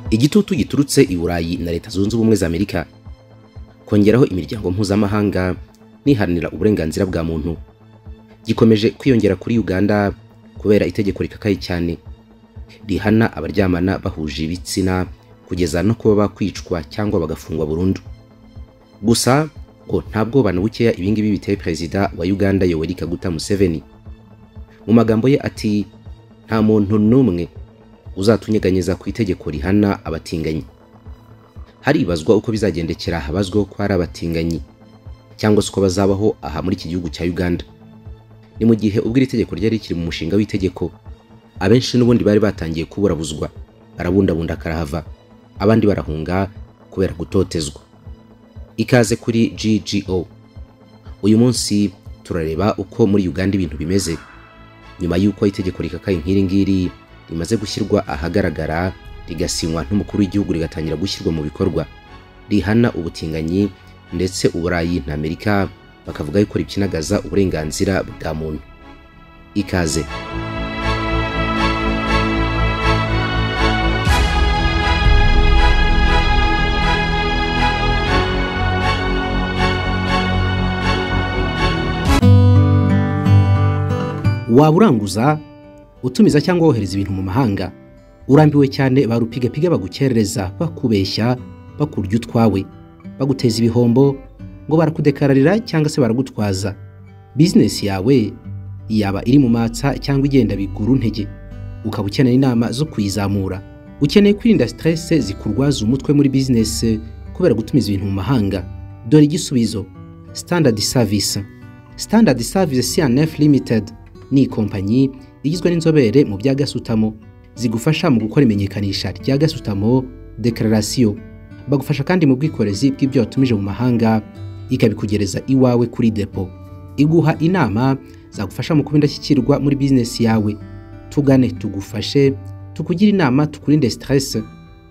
igitutu giturutse i burayi na leta zunze ubumwe za amerika kongeraho imiryango mpuzamahanga n'iharanira uburenganzira bwa muntu gikomeje kwiyongera kuri uganda kubera itegeko rikakaye cyane rihana abaryamana bahuje ibitsina kugeza no kuba bakwicwa cyangwa bagafungwa burundu gusa ngo nta bwoba na bukeya ibingibi biteye perezida wa uganda yoweri kaguta museveni mu magambo ye ati nta muntu n'umwe uzatunyeganyeza ku itegeko rihana abatinganyi haribazwa uko bizagendekera habazweho ko hari abatinganyi cyangwa se uko bazabaho aha muri iki gihugu cya uganda ni mu gihe ubwo iri tegeko ryari rikiri mu mushinga w'itegeko abenshi n'ubundi bari batangiye kuburabuzwa barabundabunda karahava abandi barahunga kubera gutotezwa ikaze kuri GGO uyu munsi turareba uko muri uganda ibintu bimeze nyuma y'uko itegeko rikakaye nk'iri ngiri rimaze gushyirwa ahagaragara rigasinywa n'umukuru w'igihugu rigatangira gushyirwa mu bikorwa rihana ubutinganyi ndetse uburayi na amerika bakavuga yuko rikinagaza uburenganzira bwa muntu ikaze waba uranguza utumiza cyangwa wohereza ibintu mu mahanga urambiwe cyane barupigapiga bagukerereza bakubeshya bakurya utwawe baguteza ibihombo ngo barakudekararira cyangwa se baragutwaza bizinesi yawe yaba iri mu matsa cyangwa igenda bigura intege ukaba ukeneye inama zo kuyizamura ukeneye kwirinda siterese zikurwaza umutwe muri bizinesi kubera gutumiza ibintu mu mahanga dore igisubizo standard service standard service cnf limited ni ikompanyi igizwe n'inzobere mu bya gasutamo zigufasha mu gukora imenyekanisha rya gasutamo dekararasiyo bagufasha kandi mu bwikorezi bw'ibyo watumije mu mahanga ikabikugereza iwawe kuri depo iguha inama zagufasha mu kuba indashyikirwa muri bizinesi yawe tugane tugufashe tukugire inama tukurinde siteresi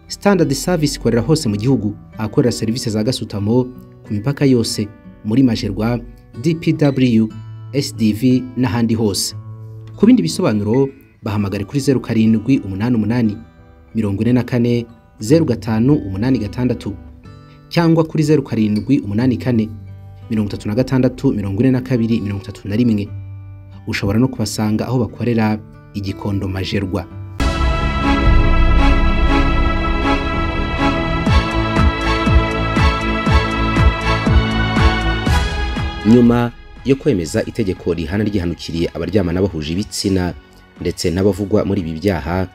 standard service ikorera hose mu gihugu ahakorera serivisi za gasutamo ku mipaka yose muri majerwa dpw SDV n'ahandi hose ku bindi bisobanuro bahamagare kuri zeru karindwi umunani umunani mirongo ine na kane zeru gatanu umunani gatandatu cyangwa kuri zeru karindwi umunani kane mirongo itatu na gatandatu mirongo ine na kabiri mirongo itatu na rimwe ushobora no kubasanga aho bakorera igikondo majerwa nyuma yo kwemeza itegeko rihana ryihanukiriye abaryamana bahuje ibitsina ndetse n'abavugwa muri ibi byaha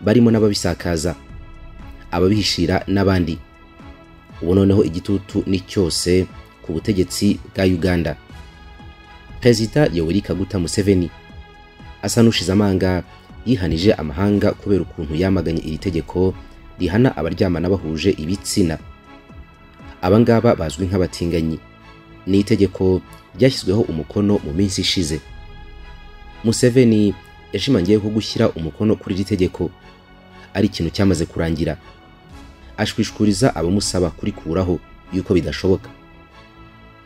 barimo n'ababisakaza ababihishira n'abandi ubu noneho igitutu ni cyose ku butegetsi bwa uganda perezida yoweri kaguta museveni asa n'ushize amanga yihanije amahanga kubera ukuntu yamaganye iri tegeko rihana abaryamana bahuje ibitsina abangaba bazwi nk'abatinganyi ni itegeko ryashyizweho umukono mu minsi ishize museveni yashimangiye ko gushyira umukono kuri iri tegeko ari ikintu cyamaze kurangira ashwishuriza abamusaba kurikuraho yuko bidashoboka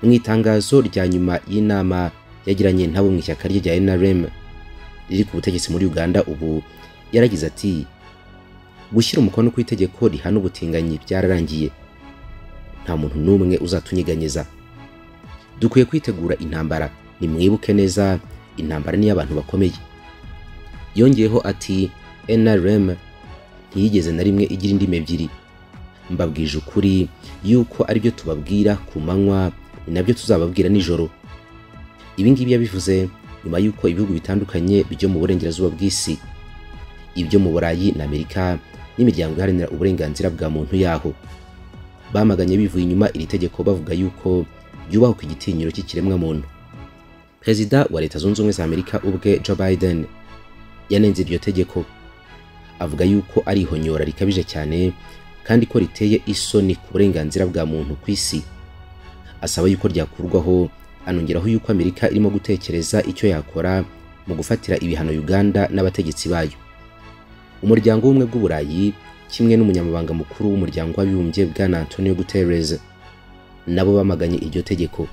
mu itangazo rya nyuma y'inama yagiranye nabo mu ishyaka rye rya NRM riri ku butegetsi muri uganda ubu yaragize ati gushyira umukono ku itegeko rihana ubutinganyi byararangiye nta muntu n'umwe uzatunyeganyeza dukwiye kwitegura intambara nimwibuke neza intambara n'iy'abantu bakomeye yongeyeho ati NRM ntiyigeze na rimwe igira indimi ebyiri mbabwije ukuri yuko aribyo tubabwira ku manywa ni nabyo tuzababwira nijoro ibingibi yabivuze nyuma y'uko ibihugu bitandukanye byo mu burengerazuba bw'isi ibyo mu burayi na amerika n'imiryango iharanira uburenganzira bwa muntu yaho bamaganye bivuye inyuma iri tegeko bavuga yuko byubahwa ku igitinyiro cy'ikiremwamuntu perezida wa leta zunze ubumwe za amerika ubwe joe biden yanenze iryo tegeko avuga yuko ari ihonyora rikabije cyane kandi ko riteye isoni ku burenganzira bwa muntu ku isi asaba yuko ryakurwaho anongeraho yuko amerika irimo gutekereza icyo yakora mu gufatira ibihano uganda n'abategetsi bayo umuryango w'ubumwe bw'uburayi kimwe n'umunyamabanga mukuru w'umuryango w'abibumbye bwana antonio guterres nabo bamaganye iryo tegeko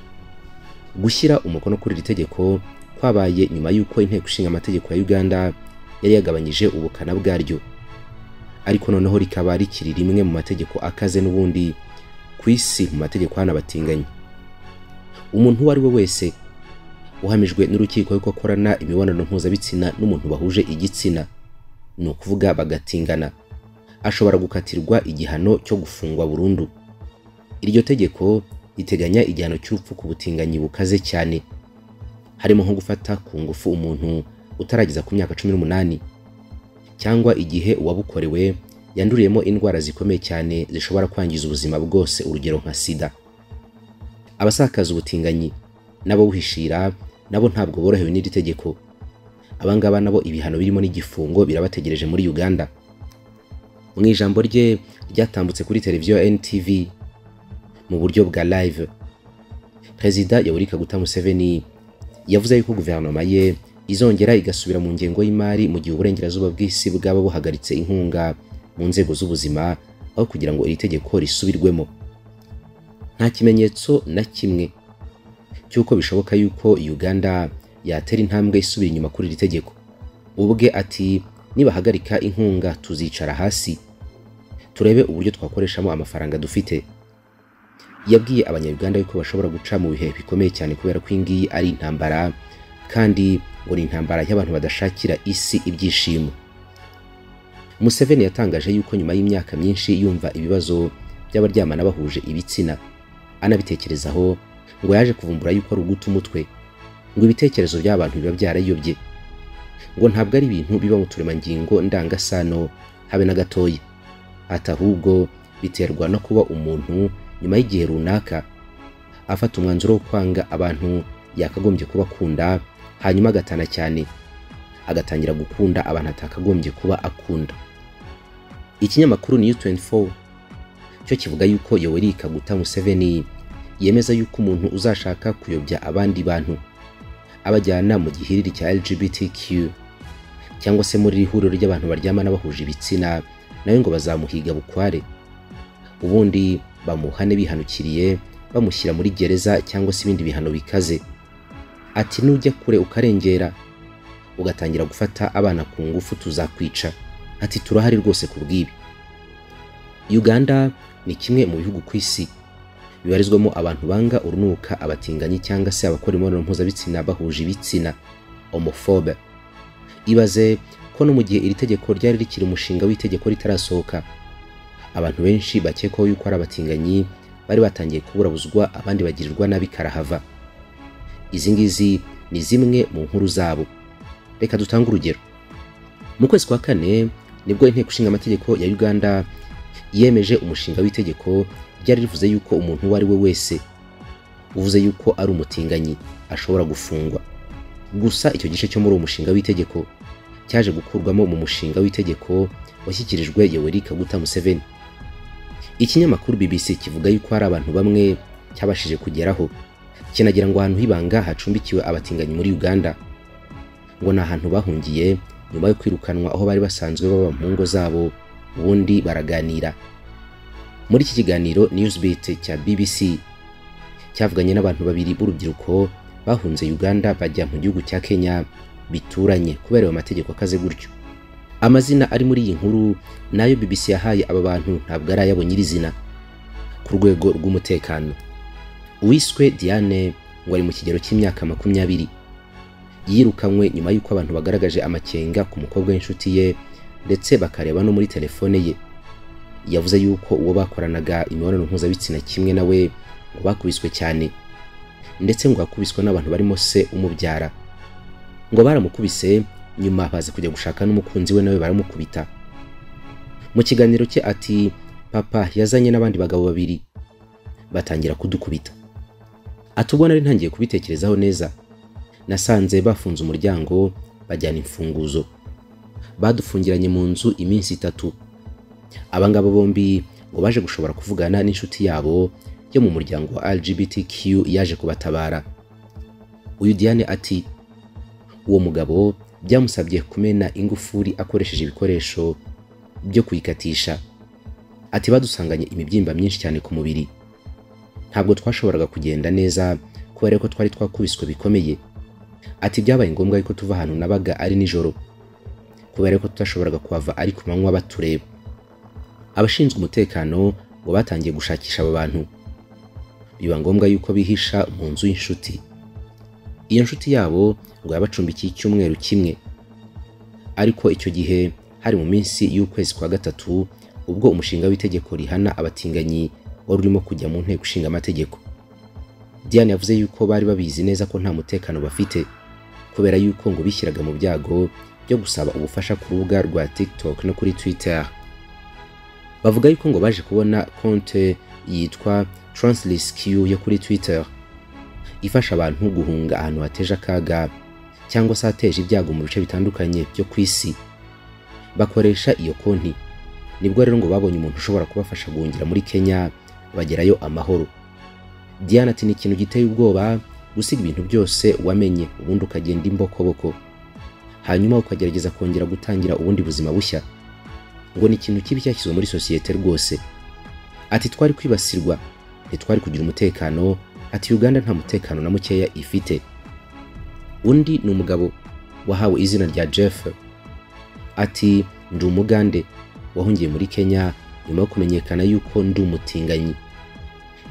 gushyira umukono kuri iri tegeko kwabaye nyuma y'uko inteko ishinga amategeko ya uganda yari yagabanyije ubukana bwaryo ariko noneho rikaba rikiri rimwe mu mategeko akaze n'ubundi ku isi mu mategeko hano batinganya umuntu uwo ari we wese uhamijwe n'urukiko yuko akorana imibonano mpuzabitsina n'umuntu bahuje igitsina ni ukuvuga bagatingana ashobora gukatirwa igihano cyo gufungwa burundu iryo tegeko riteganya igihano cy'urupfu ku butinganyi bukaze cyane harimo nko gufata ku ngufu umuntu utarageza ku myaka cumi n'umunani cyangwa igihe uwabukorewe yanduriyemo indwara zikomeye cyane zishobora kwangiza ubuzima bwose urugero nka sida abasakaza ubutinganyi n'abawuhishira nabo ntabwo borohewe n'iri tegeko abangaba nabo ibihano birimo n'igifungo birabategereje muri uganda mu ijambo rye ryatambutse kuri televiziyo ya ntv mu buryo bwa live perezida yoweri kaguta museveni yavuze yuko guverinoma ye izongera igasubira mu ngengo y'imari mu gihe uburengerazuba bw'isi bwaba buhagaritse inkunga mu nzego z'ubuzima aho kugira ngo iri tegeko risubirwemo nta kimenyetso na kimwe cy'uko bishoboka yuko uganda yatera intambwe isubira inyuma kuri iri tegeko ubwe ati nibahagarika inkunga tuzicara hasi turebe uburyo twakoreshamo amafaranga dufite yabwiye abanyarwanda yuko bashobora guca mu bihe bikomeye cyane kubera ko iyi ari intambara kandi ngo ni intambara y'abantu badashakira isi ibyishimo museveni yatangaje yuko nyuma y'imyaka myinshi yumva ibibazo by'abaryamana bahuje ibitsina anabitekerezaho ngo yaje kuvumbura yuko ari uguta umutwe ngo ibitekerezo by'abantu biba byarayobye ngo ntabwo ari ibintu biba mu turemangingo ndangasano habe na gatoya ati ahubwo biterwa no kuba umuntu nyuma y'igihe runaka afata umwanzuro wo kwanga abantu yakagombye kuba akunda hanyuma agatana cyane agatangira gukunda abantu atakagombye kuba akunda ikinyamakuru new 24 cyo kivuga yuko yoweri kaguta museveni yemeza yuko umuntu uzashaka kuyobya abandi bantu abajyana mu gihiriri cya lgbtq cyangwa se muri iri huriro ry'abantu baryamana bahuje ibitsina nawe ngo bazamuhiga bukware ubundi bamuhane bihanukiriye bamushyira muri gereza cyangwa se ibindi bihano bikaze ati nujya kure ukarengera ugatangira gufata abana ku ngufu tuzakwica ati turahari rwose ku bw'ibi uganda ni kimwe mu bihugu ku isi bibarizwamo abantu banga urunuka abatinganyi cyangwa se abakora imibonano mpuzabitsina bahuje ibitsina homofobe ibaze ko no mu gihe iri tegeko ryari rikiri umushinga w'itegeko ritarasohoka abantu benshi bakekwaho yuko ari abatinganyi bari batangiye kuburabuzwa abandi bagirirwa nabi karahava izi ngizi ni zimwe mu nkuru zabo reka dutange urugero mu kwezi kwa kane nibwo inteko ishinga amategeko ya uganda yemeje umushinga w'itegeko ryari rivuze yuko umuntu uwo ari we wese uvuze yuko ari umutinganyi ashobora gufungwa gusa icyo gice cyo muri uwo mushinga w'itegeko cyaje gukurwamo mu mushinga w'itegeko washyikirijwe yoweri kaguta museveni ikinyamakuru bbc kivuga yuko hari abantu bamwe cyabashije kugeraho kinagira ngo ahantu h'ibanga hacumbikiwe abatinganyi muri uganda ngo ni ahantu bahungiye nyuma yo kwirukanwa aho bari basanzwe baba mu ngo zabo ubundi baraganira muri iki kiganiro newsbeat cya bbc cyavuganye n'abantu babiri b'urubyiruko bahunze uganda bajya mu gihugu cya kenya bituranye kubera ayo mategeko akaze gutyo amazina ari muri iyi nkuru nayo bbc yahaye aba bantu ntabwo ari ayabo nyirizina ku rwego rw'umutekano uwiswe diane ngo ari mu kigero cy'imyaka makumyabiri yirukanywe nyuma y'uko abantu bagaragaje amakenga ku mukobwa w'inshuti ye ndetse bakareba no muri telefone ye yavuze yuko uwo bakoranaga imibonano mpuzabitsina kimwe nawe ngo bakubiswe cyane ndetse ngo yakubiswe n'abantu barimo se umubyara ngo baramukubise nyuma baza kujya gushaka n'umukunzi we nawe baramukubita mu kiganiro cye ati papa yazanye n'abandi bagabo babiri batangira kudukubita ati ubwo nari ntangiye kubitekerezaho neza nasanze bafunze umuryango bajyana imfunguzo badufungiranye mu nzu iminsi itatu abangaba bombi ngo baje gushobora kuvugana n'inshuti yabo yo mu muryango wa lgbtq yaje kubatabara uyu diane ati uwo mugabo byamusabye kumena ingufuri akoresheje ibikoresho byo kuyikatisha ati badusanganye imibyimba myinshi cyane ku mubiri ntabwo twashoboraga kugenda neza kubera ko twari twakubiswe bikomeye ati byabaye ngombwa yuko tuva ahantu nabaga ari nijoro kubera ko tutashoboraga kuhava ari ku manywa batureba abashinzwe umutekano ngo batangiye gushakisha aba bantu biba ngombwa yuko bihisha mu nzu y'inshuti iyo nshuti yabo ngo yabacumbikiye icyumweru kimwe ariko icyo gihe hari mu minsi y'ukwezi kwa gatatu ubwo umushinga w'itegeko rihana abatinganyi wari urimo kujya mu nteko ishinga amategeko diane yavuze yuko bari babizi neza ko nta mutekano bafite kubera yuko ngo bishyiraga mu byago byo gusaba ubufasha ku rubuga rwa tiktok no kuri twitter bavuga yuko ngo baje kubona konte yitwa translisq yo kuri twitter ifasha abantu guhunga ahantu hateje akaga cyangwa se hateje ibyago mu bice bitandukanye byo ku isi bakoresha iyo konti nibwo rero ngo babonye umuntu ushobora kubafasha guhungira muri kenya bagerayo amahoro diana ati ni ikintu giteye ubwoba gusiga ibintu byose wamenye ubundi ukagenda imbokoboko hanyuma ukagerageza kongera gutangira ubundi buzima bushya ngo ni ikintu kibi cyashyizwe muri sosiyete rwose ati twari kwibasirwa ntitwari kugira umutekano ati uganda nta mutekano na mukeya ifite undi ni umugabo wahawe izina rya jeff ati ndi umugande wahungiye muri kenya nyuma yo kumenyekana yuko ndi umutinganyi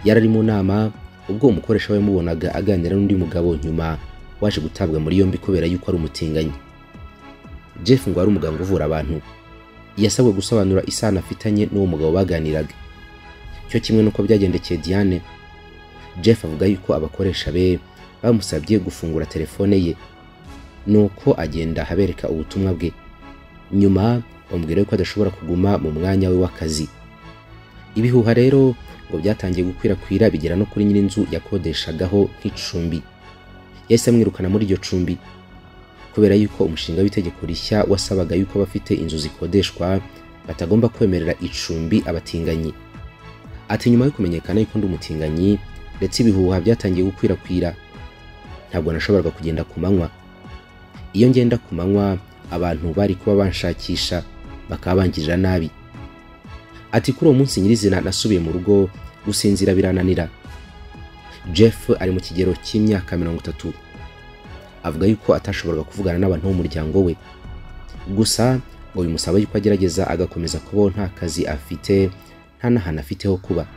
yari ari mu nama ubwo umukoresha we yamubonaga aganira n'undi mugabo nyuma waje gutabwa muri yombi kubera yuko ari umutinganyi jeff ngo ari umuganga uvura abantu yasabwe gusobanura isano afitanye n'uwo mugabo baganiraga cyo kimwe n'uko byagendekeye diane jeff avuga yuko abakoresha be bamusabye gufungura telefone ye nuko agenda abereka ubutumwa bwe nyuma bamubwira yuko adashobora kuguma mu mwanya we w'akazi ibihuha rero ngo byatangiye gukwirakwira bigera no kuri nyir'inzu yakodeshagaho nk'icumbi yahise amwirukana muri iryo cumbi kubera yuko umushinga w'itegeko rishya wasabaga yuko abafite inzu zikodeshwa batagomba kwemerera icumbi abatinganyi ati nyuma yo kumenyekana yuko ndi umutinganyi ndetse ibihuha byatangiye gukwirakwira ntabwo nashoboraga kugenda ku manywa iyo ngenda ku manywa abantu bari kuba banshakisha bakaba bangirira nabi ati kuri uwo munsi nyirizina nasubiye mu rugo gusinzira birananira jeff ari mu kigero cy'imyaka mirongo itatu avuga yuko atashoboraga kuvugana n'abantu b'umuryango we gusa ngo bimusaba yuko agerageza agakomeza kubaho nta kazi afite nta n'ahantu afite ho kuba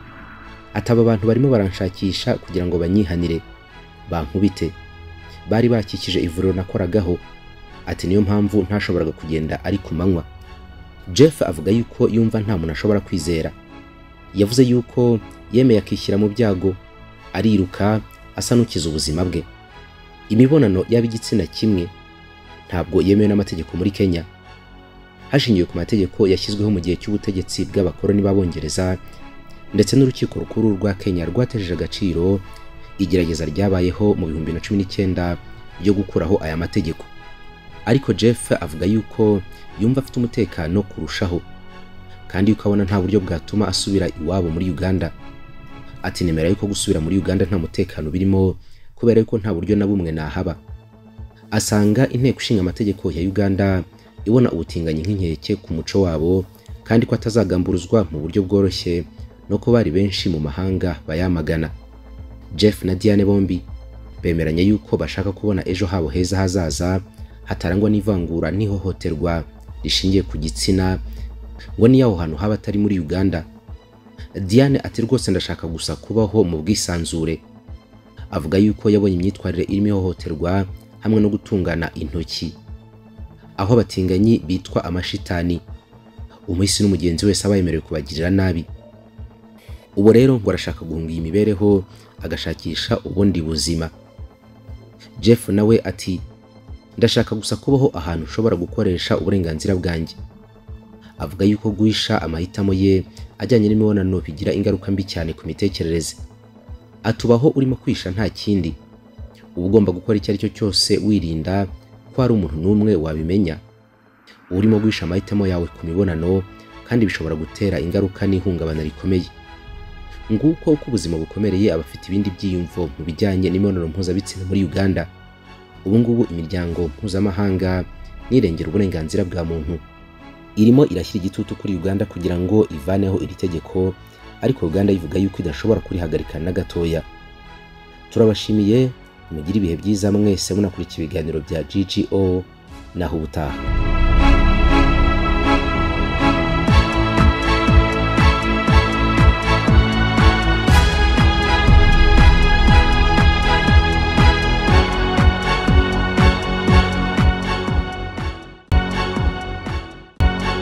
ataba abantu barimo baranshakisha kugira ngo banyihanire bankubite bari bakikije ivuriro nakoragaho ati niyo mpamvu ntashoboraga kugenda ari ku manywa jeff avuga yuko yumva nta muntu ashobora kwizera yavuze yuko yemeye akishyira mu byago ariruka asa n'ukiza ubuzima bwe imibonano y'ab'igitsina kimwe ntabwo yemewe n'amategeko muri kenya hashingiwe ku mategeko yashyizweho mu gihe cy'ubutegetsi bw'abakoloni b'abongereza ndetse n'urukiko rukuru rwa kenya rwatejeje agaciro igerageza ryabayeho mu bihumbi na cumi n'icyenda ryo gukuraho aya mategeko ariko jeff avuga yuko yumva afite umutekano kurushaho kandi yuko abona nta buryo bwatuma asubira iwabo muri uganda ati nemera yuko gusubira muri uganda nta mutekano birimo kubera yuko nta buryo na bumwe nahaba asanga inteko ishinga amategeko ya uganda ibona ubutinganyi nk'inkeke ku muco wabo kandi ko atazagamburuzwa mu buryo bworoshye no ko bari benshi mu mahanga bayamagana jeff na diane bombi bemeranya yuko bashaka kubona ejo habo heza hazaza hatarangwa n'ivangura n'ihohoterwa rishingiye ku gitsina ngo niyo aho hantu haba atari muri uganda diane ati rwose ndashaka gusa kubaho mu bwisanzure avuga yuko yabonye imyitwarire irimo ihohoterwa hamwe no gutungana intoki aho abatinganyi bitwa amashitani umuhisi n'umugenzi wese aba yemerewe kubagirira nabi ubu rero ngo arashaka guhunga iyi mibereho agashakisha ubundi buzima jeff nawe ati ndashaka gusa kubaho ahantu ushobora gukoresha uburenganzira bwanjye avuga yuko guhisha amahitamo ye ajyanye n'imibonano bigira ingaruka mbi cyane ku mitekerereze atubaho urimo kwisha nta kindi uba ugomba gukora icyo ari cyo cyose wirinda ko hari umuntu n'umwe wabimenya urimo guhisha amahitamo yawe ku mibonano kandi bishobora gutera ingaruka n'ihungabana rikomeye nguko uko ubuzima bukomereye abafite ibindi byiyumvo mu bijyanye n'imibonano mpuzabitsina muri uganda ubu ngubu imiryango mpuzamahanga nirengera uburenganzira bwa muntu irimo irashyira igitutu kuri uganda kugira ngo ivaneho iri tegeko ariko uganda yivuga yuko idashobora kurihagarika na gatoya turabashimiye mugire ibihe byiza mwese munakurikiye ibiganiro bya ggo naho ubutaha